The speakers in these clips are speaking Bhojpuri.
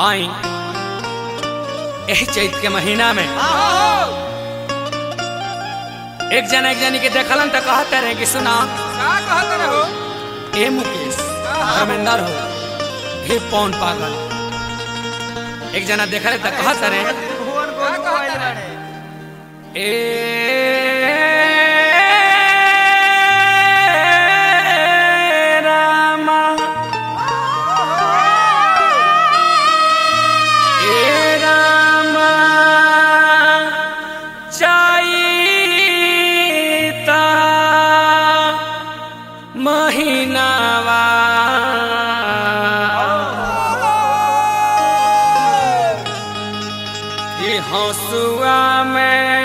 आई यही चैत के महीना में एक जना एक जनी के देखलन तो कहते रहे कि सुना का कहत रहो ए मुकेश धर्मेंद्र हो हे पौन पागल एक जना देखले तो कहते रहे का कहत रहे ए रामा ए रामा चाइता महीनावा ये हंसुआ में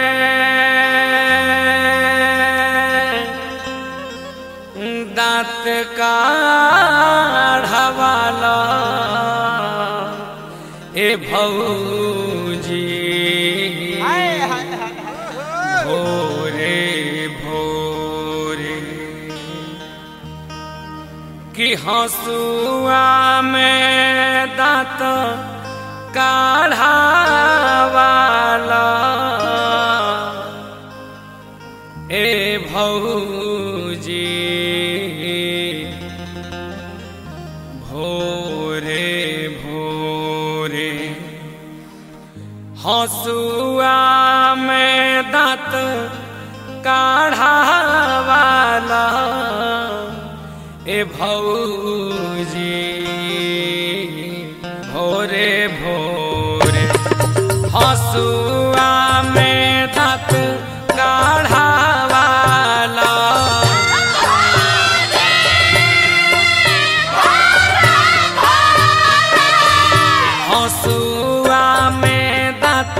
दांत काढ़वाला ए भौजी भोरे भोरे कि हंसुआ में दांत काढ़ावाला ए भौजी भोरे भोरे हंसुआ में दांत काढ़ावाला ए भौजी भोरे भोरे हंसुआ में दांत काढ़ावाला हंसुआ में दांत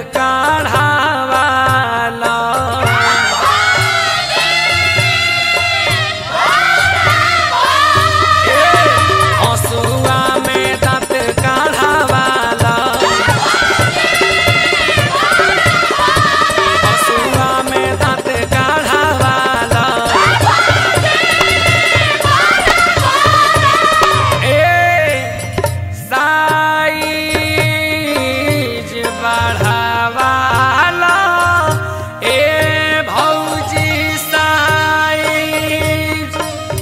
काढ़ावाला हंसुआ में दांत काढ़ावाला हंसुआ में दांत काढ़ावाला ए साइज बढ़ावाला ए भौजी साइज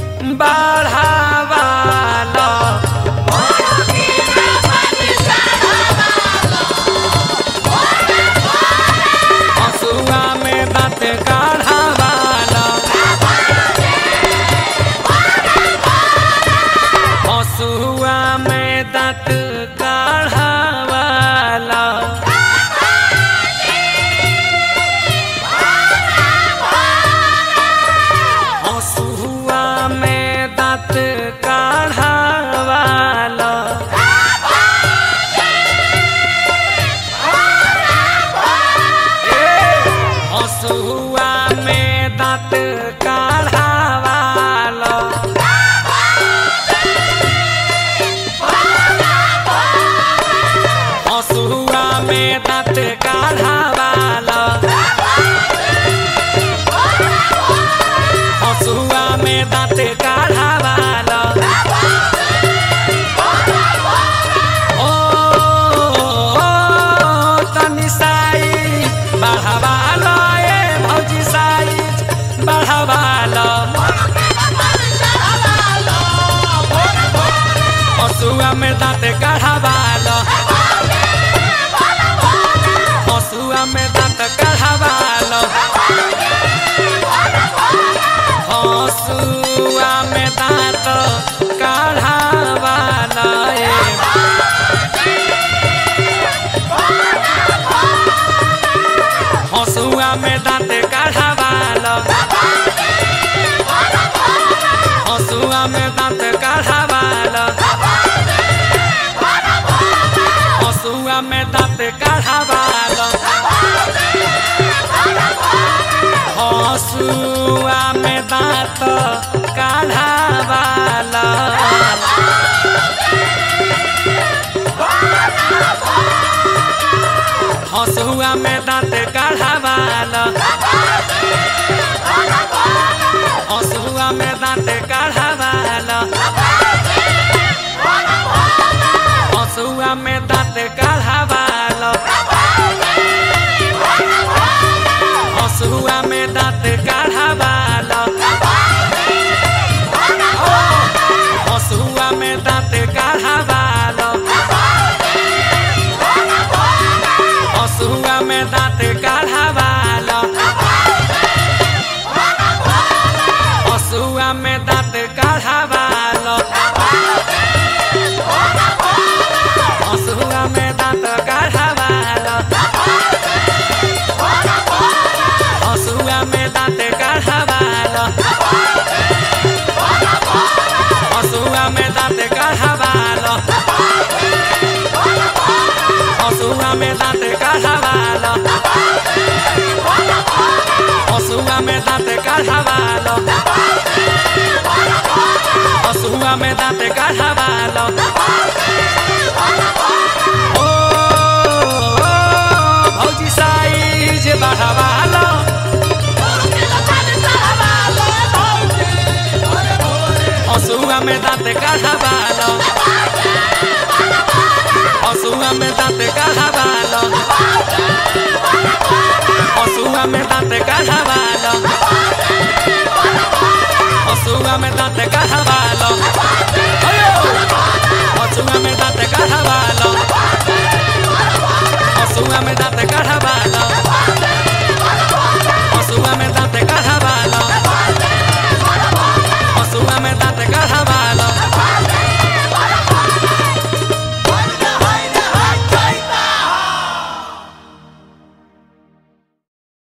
बढ़ावाला हंसुआ में दांत काढ़ावाला हंसुआ में दांत काढ़ावाला हंसुआ में दांत काढ़ावाला हंसुआ में दांत काढ़ावाला हंसुआ में दांत काढ़ावाला हंसुआ में दांत काढ़ावाला ओ तनी साई बढ़ावाला ए भौजी साई बढ़ावाला हंसुआ में दांत काढ़ावाला हंसुआ में दांत काढ़ावाला हंसुआ में दांत काढ़ावाला ए हंसुआ में दांत काढ़ावाला हंसुआ में दांत काढ़ावाला हंसुआ में दांत काढ़ावाला हंसुआ में दांत काढ़ावाला हंसुआ में दांत काढ़ावाला हंसुआ में दांत काढ़ावाला हंसुआ में दांत काढ़ावालो ओ भौजी साइज बढ़ावालो हसुआ में दांत काढ़ावालो हसुआ में दांत काढ़ावालो हसुआ में दांत काढ़ावालो हसुआ में दांत काढ़ावालो